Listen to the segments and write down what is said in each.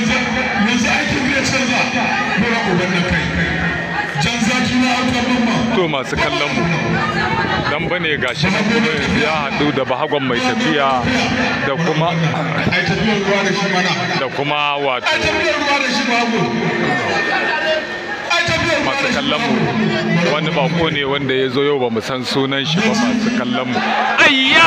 yanzu aikin zai canza mura uban na kai jan zaki na autar mamma to masu kallon mu dan bane gashi nan kuma yanzu ya haɗu da bahagon mai tafiya da kuma ai tafiyar ruwa da shi mana da kuma wato ai tafiyar ruwa da shi babu ai tafiyar ruwa masu da shi kallon mu wani bako ne wanda ya zo yau ba mu san sunan shi ba masu kallon mu ayya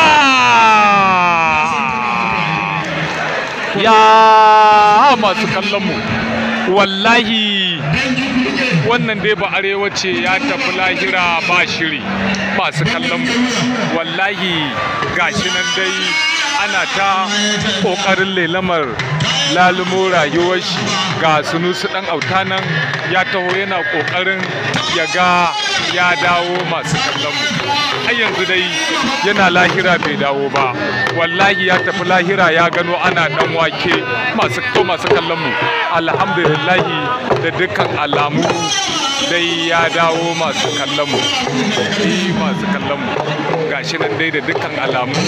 ya masu kallon mu wallahi wannan dai ba arewa ce ya tafi lahira ba shiri masu kallon mu wallahi gashi nan dai ana ta ƙoƙarin lelamar lalumo rayuwar shi ga sunusu ɗan auta nan ya taho yana ƙoƙarin ya ga ya dawo masu kallon mu har yanzu dai yana lahira bai dawo ba wallahi ya tafi lahira ya gano ana ɗan wake masu to masu kallon mu alhamdulillahi da dukkan alamu dai ya dawo masu kallon mu eh masu kallon mu gashi nan dai da dukkan alamu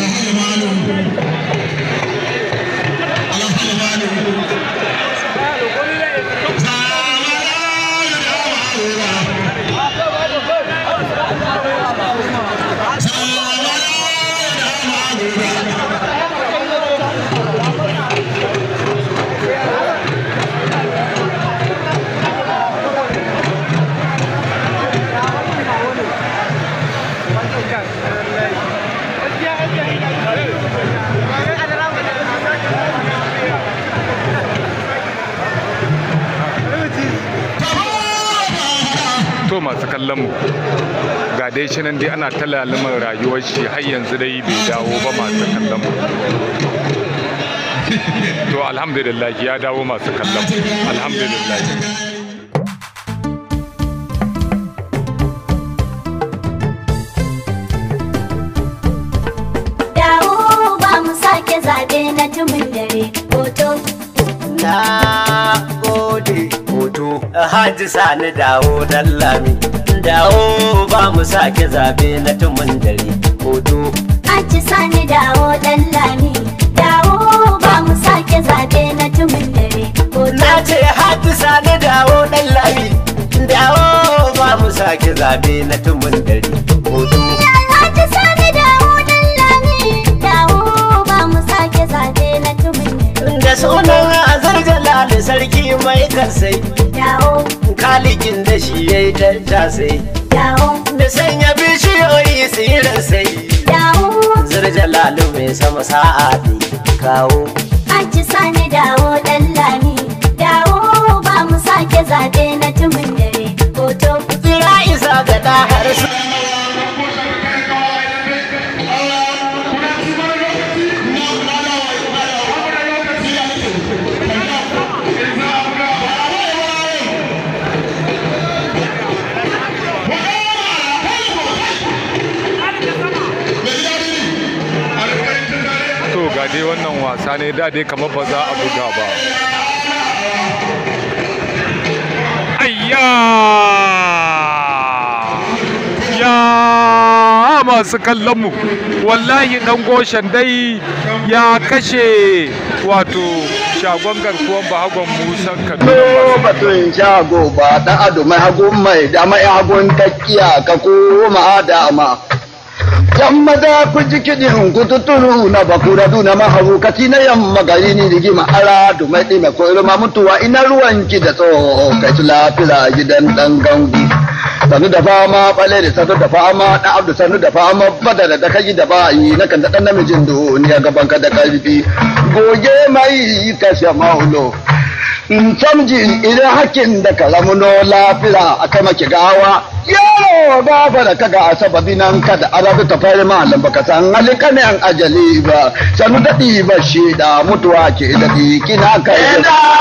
to masu kallon mu ga dai shi nan dai ana ta laluman rayuwar shi har yanzu dai bai dawo ba masu kallon mu to alhamdulillah ya dawo masu kallon mu alhamdulillah dawo ba mu sake zabe na tumin dare hoto Na gode hoto Haji Sani dawo lami Dawo ba mu sake zabe na tumun dare hoto aji sani dawo dan lami dawo ba mu sake zabe na tumin dare hoto Na ce Haji Sani dawo lami Dawo ba mu sake zabe na tumun dare hoto aji sani dawo dan lami dawo ba mu sake zabe na tumin dare Da sunan azar jalali sarki mai kansai dawo Kalikin da shi ya yi tattasai dawo Da sanya bishiyoyi tsirin sai dawo Zirjalalu mai sama sa'a ne kawo aji sani dawo dan lami dawo ba mu sake zabe na tumin dare hoto Tsira isa ga ɗa har su to ga dai wannan wasa ne da dai kamar ba za a buga ba ayya ya masu kallon mu wallahi dan goshen dai ya kashe wato shagon garkuwan bahagon musan kaduna Ko batun shago ba ɗan ado mai hagun mai dama ya hagun takiya ka koma dama. Yan maza ku ji kiɗin ku tuturu na bakura duna mahaukati na yamma gari ni rigima ara du mai ɗime ko irma mutuwa ina ruwanki da tsoho kai su lafira gidan ɗan gangu. Sanu da fama ɓale da sanu da fama ɗan abdu sanu da fama badara da kai da bayi na kan da ɗan namijin duniya gaban ka da ƙarfi. Goge mai kashe maulo. in samji idan hakin da ka ramuno lafira a kai maki gawa yaro gafa da kaga a sababi nan kada arabi ta fari malam baka san halika ne an ajali ba sanu daɗi ba shi da mutuwa ke daɗi kina kai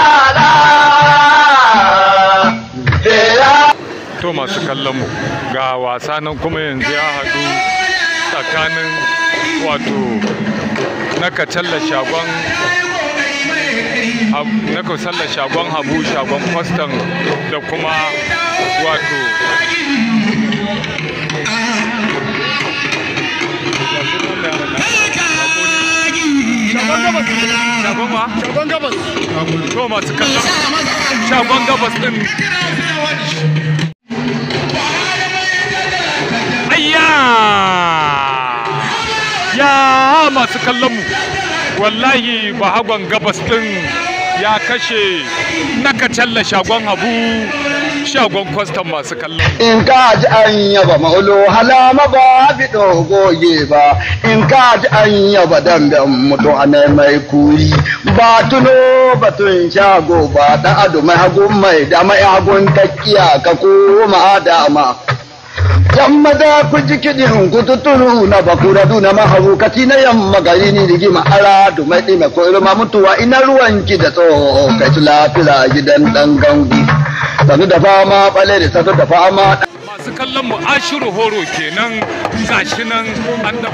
to masu kallon mu ga wasa nan kuma yanzu ya haɗu tsakanin wato na kacalla shagon Hab- na kacalla shagon habu shagon kwastan da kuma wato shagon ma to masu kallon shagon gabas din ayya ya masu kallon mu wallahi bahagon gabas din ya kashe na kacalla shagon habu shagon kwastan masu kallon in ka ji an yaba maulo halama ba bi goge ba in ka ji an yaba damben mutu a mai kuri ba tuno batun shago ba da ado mai hagun mai da mai hagun takkiya ka koma dama yamma da ku ji kiɗin ku tuturu na bakura duna mahaukati na yamma gari ni rigima ara du mai ɗime ko irma mutuwa ina ruwanki da tsoho kai su lafira gidan ɗan gangu sanu da fama ɓale da sanu da fama masu kallon mu ashiru horo kenan gashi nan an da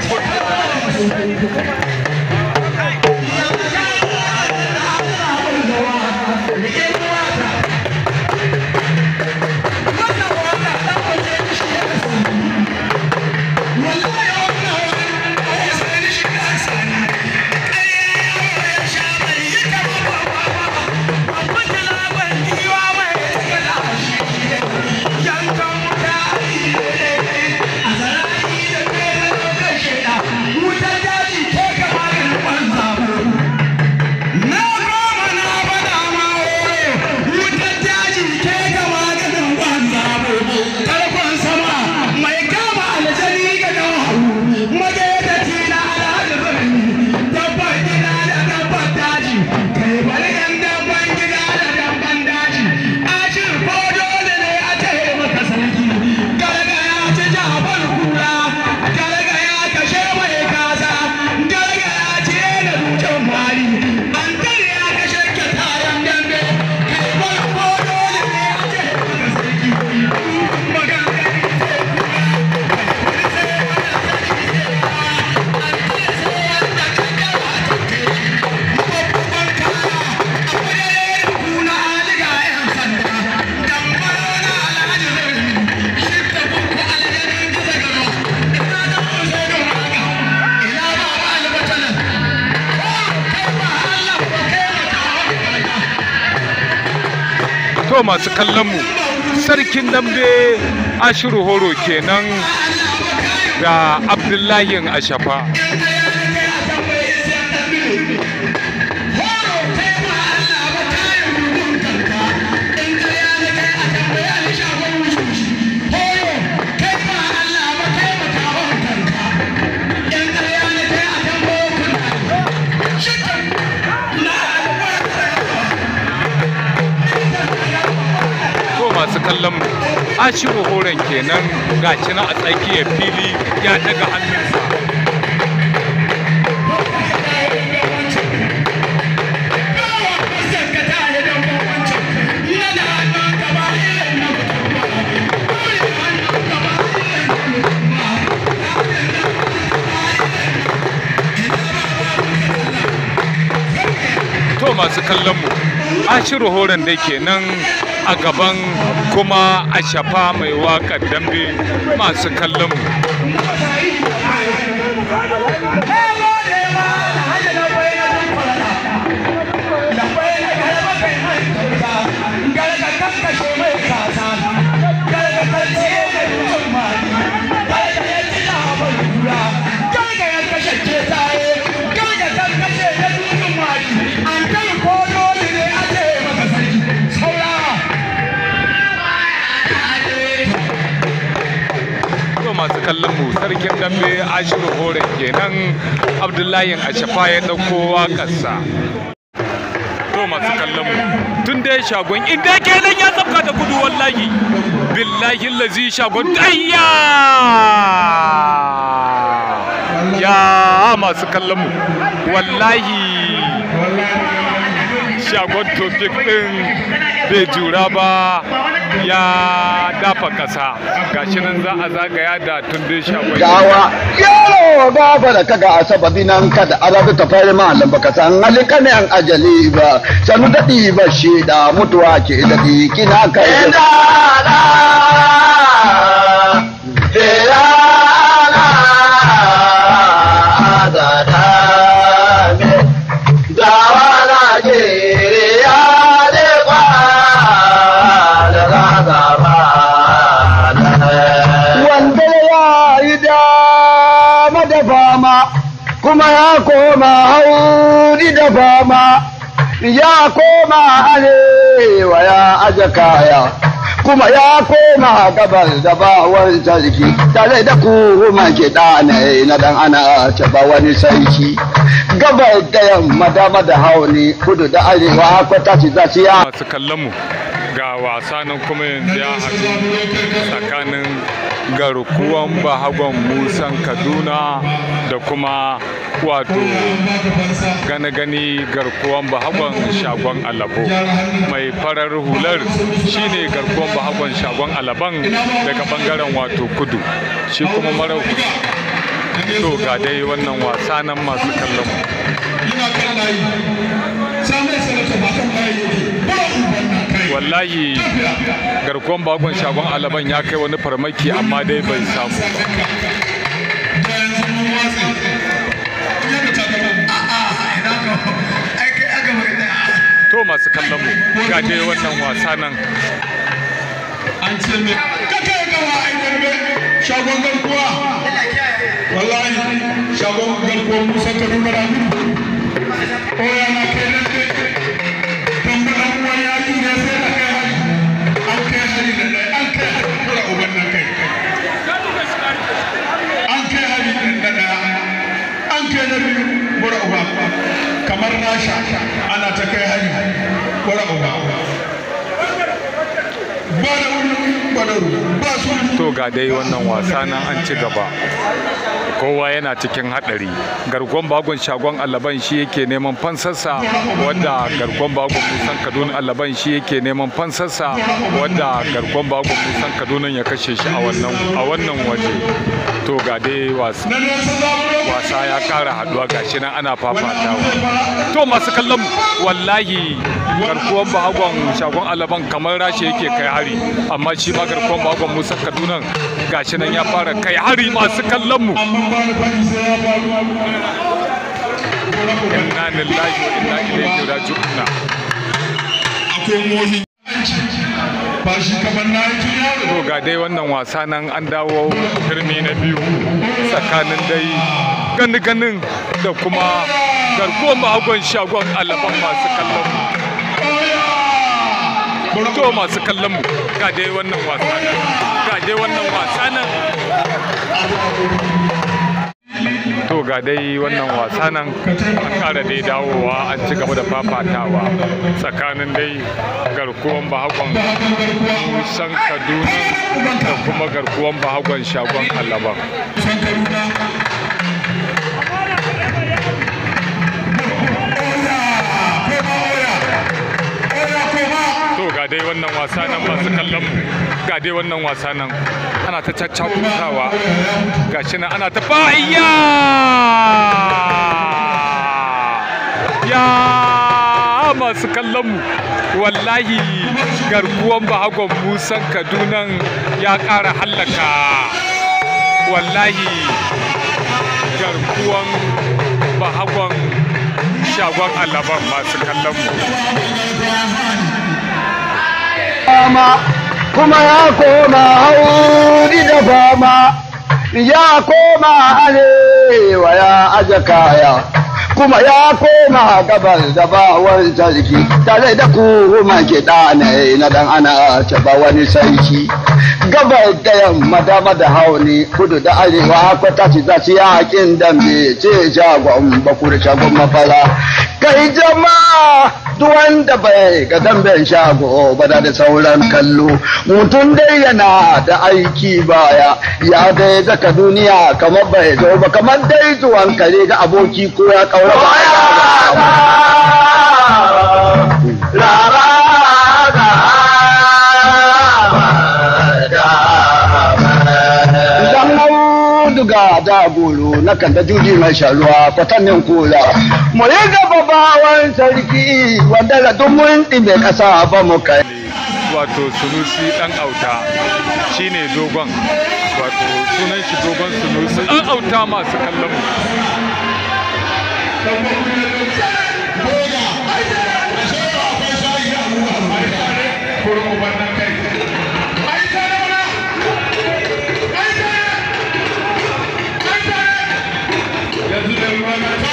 to masu kallon mu sarkin dambe ashiru horo kenan ga abdullahi ashafa to masu kallon mu ashiru horon kenan gashi na a tsakiyar fili ya daga hannunsa to masu kallon mu ashiru horon da kenan a gaban kuma a shafa mai waƙar dambe masu kallon mu to masu kallon mu sarkin dambe ashiru horon kenan abdullahi ashafa ya ɗauko waƙarsa to masu kallon mu tun dai shagon inda kenan ya tsafka da gudu wallahi billahi lazi shagon dayya ya masu kallon mu wallahi shagon tofik din bai jura ba ya dafa kasa gashi nan za a zagaya da tundun shagon gawa yaro gaba da kaga a sababi nan kada arabu ta fari malam baka san halika ne an ajali ba sanu daɗi ba shi da mutuwa ke daɗi kina kai kuma ya koma hauri da fama ya koma arewa ya aje kaya kuma ya koma gabas da bawon sarki tare da kuma kiɗa ne na dan ana taba wani sarki gabas da yamma dama da hauni kudu da arewa kwata ci za su ya masu kallon mu ga wasa nan kuma yanzu ya haɗu tsakanin garkuwan bahagon musan kaduna da kuma wato gane gani garkuwan bahagon shagon alabo mai farar hular shine garkuwan bahagon shagon alaban daga bangaren wato kudu shi kuma mara to ga dai wannan wasa nan masu kallon mu yana kan layi samun sanata ba kan layi yake ba uban nan kai wallahi garkuwan bagon shagon alaban ya kai wani farmaki amma dai bai samu ba da yanzu mun watsi yadda ta gaba a'a ina ka ai kai aka bari da to masu kallon mu ga dai wannan wasa nan an ce me ka kai gaba ai garbe shagon garkuwa wallahi shagon garkuwa musa kaduna ramu o ya na kai nan dai tambalan uwan yaki ne sai da kai hari an kai hari da ɗaya an kai hari kura uban nan kai an kai hari da ɗaya an kai na biyu kura uba kamar rasha ana ta kai hari kura uba ba da wuri ba da wuri ba su to ga dai wannan wasa nan an ci gaba kowa yana cikin hadari garkon bagon shagon alaban shi yake neman fansarsa wadda garkon bagon musan kaduna alaban shi yake neman fansarsa wadda garkon bagon musan kaduna ya kashe shi a wannan a wannan waje to ga dai wasa na nesa za mu roƙa wasa ya kara haduwa gashi nan ana fafatawa to masu kallon mu, wallahi garkuwan bahagon shagon alaban kamar rashi yake kai hari amma shi ma garkuwan bahagon musa kaduna gashi nan ya fara kai hari masu kallon mu amma ba da fari sai ya faru inna lillahi wa inna ilaihi raji'un akwai mohin ba shi kamar na yi tun yaro to ga dai wannan wasa nan an dawo turmi na biyu tsakanin dai gani ganin da kuma garkuwan bahagon shagon alaban masu kallon mu to masu kallon mu ga dai wannan wasa nan ga dai wannan wasa nan to ga dai wannan wasa nan an kara dai dawowa an ci gaba da fafatawa tsakanin dai garkuwan bahagon musan kaduna da kuma garkuwan bahagon shagon alaban san kaduna to ga dai wannan wasa nan masu kallon mu ga dai wannan wasa nan ana ta caccakutawa ga shi nan ana ta fa'ayya ya masu kallon mu wallahi garkuwan bahagon musan kadunan ya ƙara hallaka wallahi garkuwan bahagon shagon alaban masu kallon mu fama kuma ya koma hauri da fama ya koma arewa ya aje kaya kuma ya koma gabas da bawon sarki tare da kuma kiɗa ne na dan ana taba wani sarki gabas da yamma dama da hauni kudu da arewa kwata ci za su yakin dambe ce shagon bakur shagon mafara kai jama'a duk wanda bai ga damben shago ba da sauran kallo mutum dai yana da aiki baya ya dai zaka duniya kamar bai zo ba kamar dai zuwan kare ga aboki ko ya kaura ba Idan auduga da goro na kan da juji mai sharuwa kwatannin kula. Mu yi gaba bawan sarki wanda da duk mun ɗime ƙasa ba mu kai. wato sunusi dan auta shine dogon wato sunan shi dogon sunusi dan auta masu kallon mu yanzu da ruwa na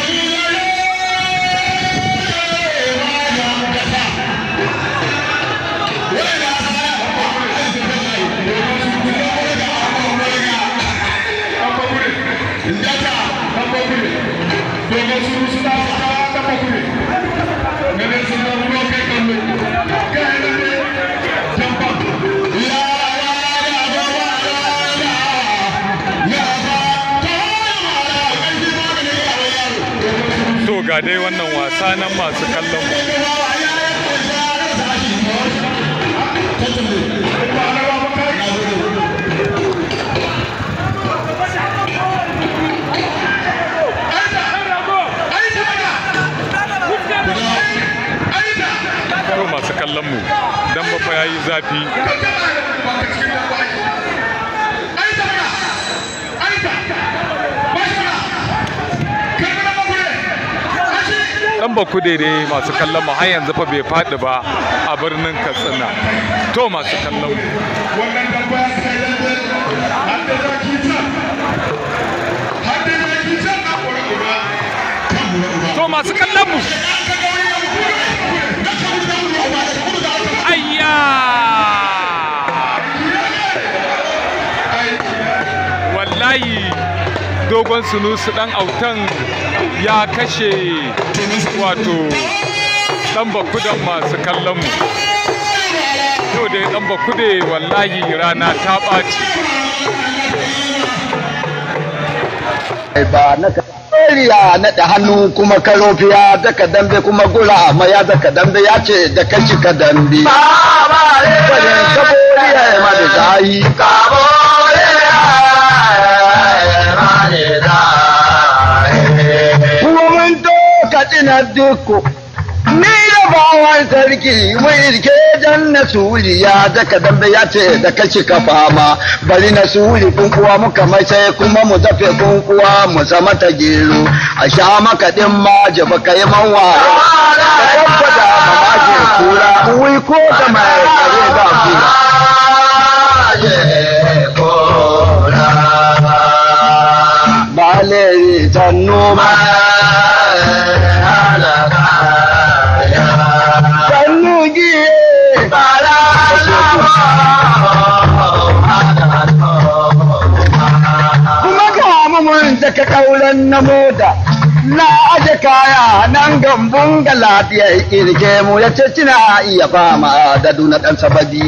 dai wannan wasa nan masu kallon mu to masu kallon mu dan ba fa yayi zafi dan ba daidai masu kallon mu har yanzu fa bai faɗi ba a birnin Katsina to masu kallon mu wannan tambaya kai lalle har da zaki can har da zaki can na kora uba kan kora uba to masu kallon mu ka ga wani yan kura na ka wuce wani uba da kuma da aka ayya wallahi dogon sunusu dan autan ya kashe wato dan bakudan masu kallon mu yau dai dan bakude wallahi rana ta ɓaci ba na Kariya naɗa hannu kuma karofiya daga dambe kuma gura ma ya daga dambe ya ce da kashi ka dambe. Wajen kaboriya ya ma da zayi. Kuma mun to katsina duku. Ni da bawan sarki mun irke dan na suriya daga dambe ya ce da kashi ka fama bari na suri kunkuwa muka mai sai kuma mu dafe kunkuwa mu sama ta gero a sha maka din ma jaba ka yi man waye ka tabbata mamaje kura wai ko ka mai kare ba kura ba leri ta noma sannu giye kuma ga mun daga kauran na moda na aje kaya nan gambun ga lafiyar kirke mu ya ce kina iya fama da duna dan sabadi